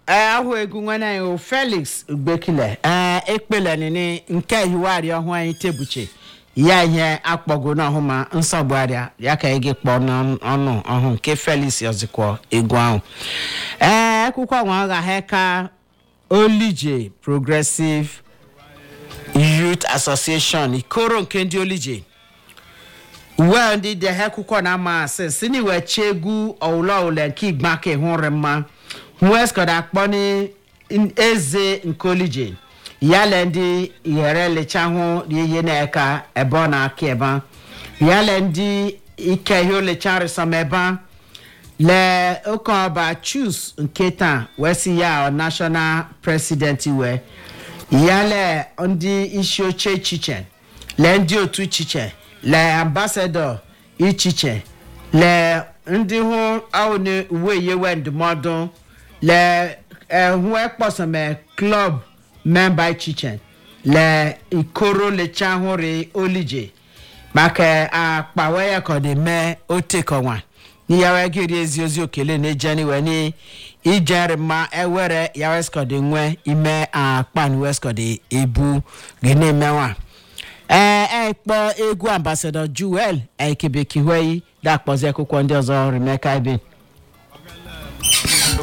ee ahụ egwu nwanne anyị o felix ugbekile ee ekpele nini nke hiwarị ọhụụ anyị tebuche ya ihe akpọgo n'ọhụ ma nsogbu arịa ya ka ị gị kpọọ n'ọnụ ọhụ nke felix ọzịkwọ egwu ahụ ee akwụkwọ nwa ọgha ka olije progressive youth association ikoro nke ndị olije uwe ndị dị akwụkwọ na-ama asị si na iwe chi egwu ọwụlọwụle nke igba ka ịhụrụ mma hueskọd akpọ ni eze nke olije yale ndị yere lechahụ ihe na-eka ebe ọ na-aka ebe yale ndị ike ihe olecharịsọm ebe le oke ọba chus nke taa wee si ya national president wee yale ndị isi oche echiche le ndị otu echiche le ambasadọ ichiche le ndị hụ ahụ na uwe yewe ndụmọdụ le ehu ekpọsome klọb memba ichiche le ikoro lecha hụrụ olije maka akpa wee ya ka ọ dị mee otekọnwa n'iyawe gịrị ezi ozi okele na ejeni wee ni ijeri mma ewere ya weskọdị nwe ime akpan weskọdị ebu gị na-emenwa ee ekpọ egwu ambasadọ juel ekebekiweyi dakpọzi akwụkwọ ndị ọzọ remeka ibe